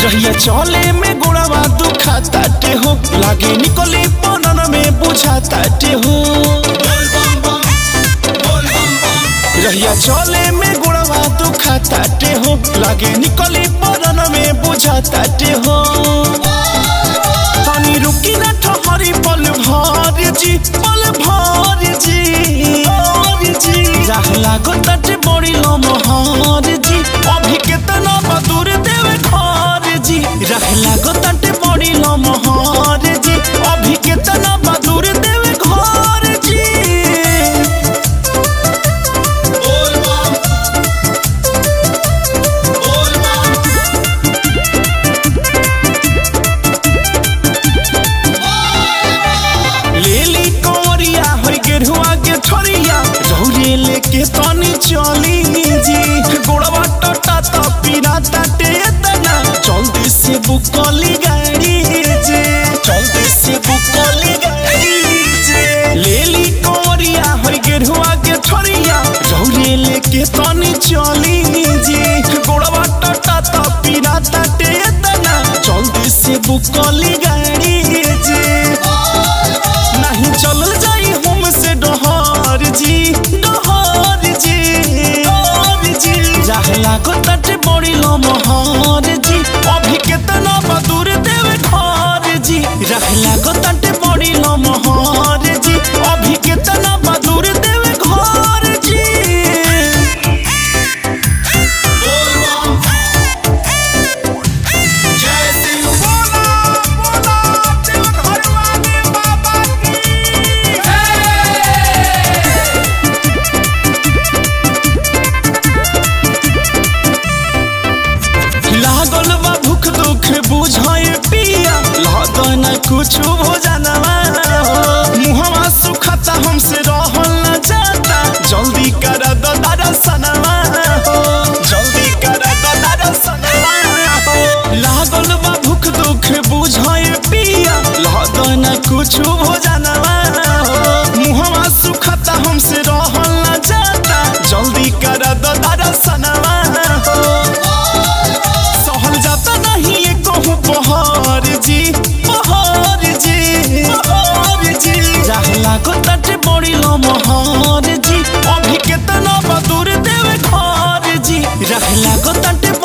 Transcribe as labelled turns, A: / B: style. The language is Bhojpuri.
A: रहिया चले में गोड़वा दुखा ताटे हो लागे निकले पनन में बुझा ताटे हो रहिया चले में गोड़वा दुखा ताटे हो लागे निकले पनन में बुझा ताटे हो तनी रुकी ना ठहरी पल भर जी पल भर जी जी राह लागो तटे बड़ी लमहर जी अभी केतना बदूर देवे घर जी राह लागो तटे बड़ी लमहर जी अभी केतना बदूर देवे घर जी लेली कंवरिया होई गेरुआ के छोरिया रौरे लेके तनी चली जी गोड़वा टटा त पीरा ताटे तना जल्दी से बुक कली गाड़ी जे जल्दी से बुक कली गाड़ी जे लेली कंवरिया होई गेरुआ के छोरिया रौरे लेके तनी चली जी गोड़वा टटा त पीरा ताटे तना जल्दी से बुक कली गाड़ी जे नहीं चलल जाई हम से डहर जी डहर जी डहर जी राह लागो तटे बड़ी लमहर जी अभी केतना बदूर देवे घर जी राह लागो तटे बड़ी लमहर जी अभी केतना बदूर देवे घर जी लागल बा भूख दुख बुझाए पिया लागन कुछ भोजनवा मुहवा सुखता हमसे रहल न जाता जल्दी कर दो दर्शनवा हो जल्दी कर दो दर्शनवा हो लागल बा भूख दुख बुझाए पिया लागन कुछ भोजनवा हो मुहवा सुखता हमसे रहल न जाता जल्दी कर दो दर्शनवा हो सहल जाता नहीं ये कहूँ पहाड़ जी पहाड़ जी पहाड़ जी राह लागो तटे बड़ी लमहर जी अभी केतना बदूर देवे घर जी राह लागो तटे